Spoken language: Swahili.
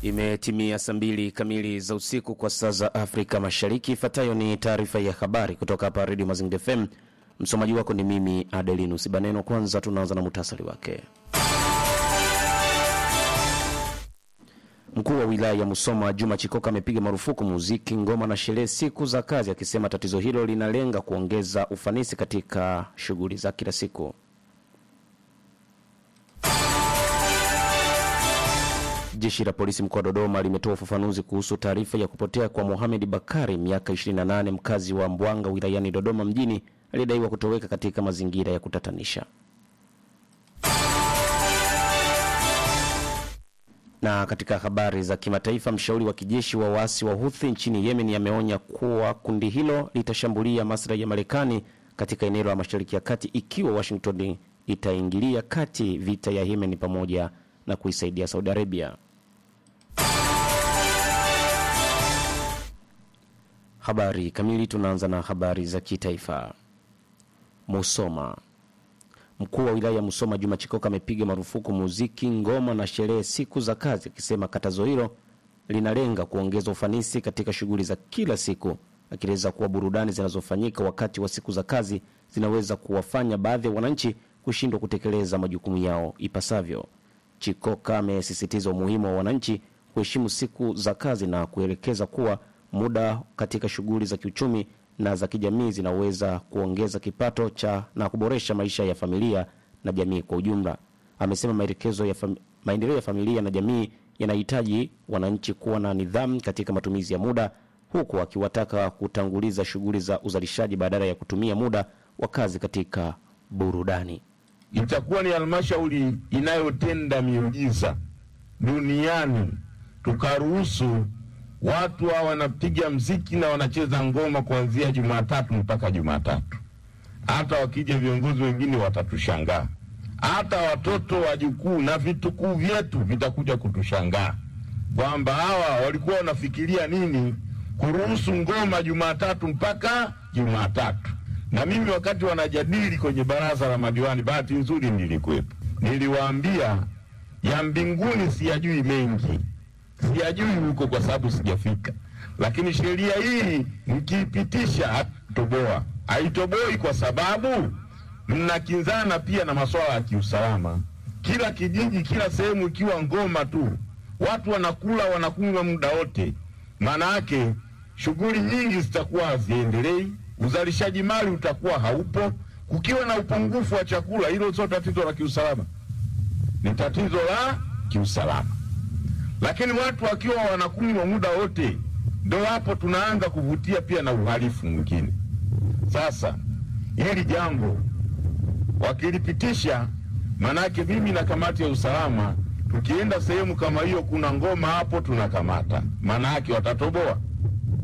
Imetimia saa mbili kamili za usiku kwa saa za Afrika Mashariki. Ifuatayo ni taarifa ya habari kutoka hapa Redio Mazingira FM. Msomaji wako ni mimi Adelinus Baneno. Kwanza tunaanza na muhtasari wake. Mkuu wa wilaya ya Musoma Juma Chikoka amepiga marufuku muziki, ngoma na sherehe siku za kazi, akisema tatizo hilo linalenga kuongeza ufanisi katika shughuli za kila siku. Jeshi la polisi mkoa wa Dodoma limetoa ufafanuzi kuhusu taarifa ya kupotea kwa Mohamed Bakari, miaka 28, mkazi wa Mbwanga wilayani Dodoma mjini, aliyedaiwa kutoweka katika mazingira ya kutatanisha. Na katika habari za kimataifa, mshauri wa kijeshi wa waasi wa Houthi nchini Yemen ameonya kuwa kundi hilo litashambulia maslahi ya Marekani katika eneo la Mashariki ya Kati ikiwa Washington itaingilia kati vita ya Yemen pamoja na kuisaidia Saudi Arabia. Habari kamili. Tunaanza na habari za kitaifa. Musoma. Mkuu wa wilaya ya Musoma Juma Chikoka amepiga marufuku muziki, ngoma na sherehe siku za kazi, akisema katazo hilo linalenga kuongeza ufanisi katika shughuli za kila siku, akieleza kuwa burudani zinazofanyika wakati wa siku za kazi zinaweza kuwafanya baadhi ya wananchi kushindwa kutekeleza majukumu yao ipasavyo. Chikoka amesisitiza umuhimu wa wananchi kuheshimu siku za kazi na kuelekeza kuwa muda katika shughuli za kiuchumi na za kijamii zinaweza kuongeza kipato cha na kuboresha maisha ya familia na jamii kwa ujumla. Amesema maelekezo ya fam, maendeleo ya familia na jamii yanahitaji wananchi kuwa na nidhamu katika matumizi ya muda, huku akiwataka kutanguliza shughuli za uzalishaji badala ya kutumia muda wa kazi katika burudani. Itakuwa ni halmashauri inayotenda miujiza duniani tukaruhusu watu hawa wanapiga mziki na wanacheza ngoma kuanzia Jumatatu mpaka Jumatatu. Hata wakija viongozi wengine watatushangaa, hata watoto wajukuu na vitukuu vyetu vitakuja kutushangaa kwamba hawa walikuwa wanafikiria nini kuruhusu ngoma Jumatatu mpaka Jumatatu. Na mimi wakati wanajadili kwenye baraza la madiwani, bahati nzuri nilikuwepo, niliwaambia ya mbinguni siyajui mengi siyajui huko kwa sababu sijafika, lakini sheria hii mkiipitisha hatoboa. Haitoboi kwa sababu mnakinzana pia na masuala ya kiusalama. Kila kijiji, kila sehemu ikiwa ngoma tu, watu wanakula wanakunywa muda wote, maana yake shughuli nyingi zitakuwa haziendelei, uzalishaji mali utakuwa haupo. Kukiwa na upungufu wa chakula, hilo sio tatizo la kiusalama, ni tatizo la kiusalama lakini watu wakiwa wanakunywa muda wote, ndo hapo tunaanza kuvutia pia na uhalifu mwingine. Sasa hili jambo wakilipitisha, manake mimi na kamati ya usalama tukienda sehemu kama hiyo, kuna ngoma hapo, tunakamata, maana yake watatoboa.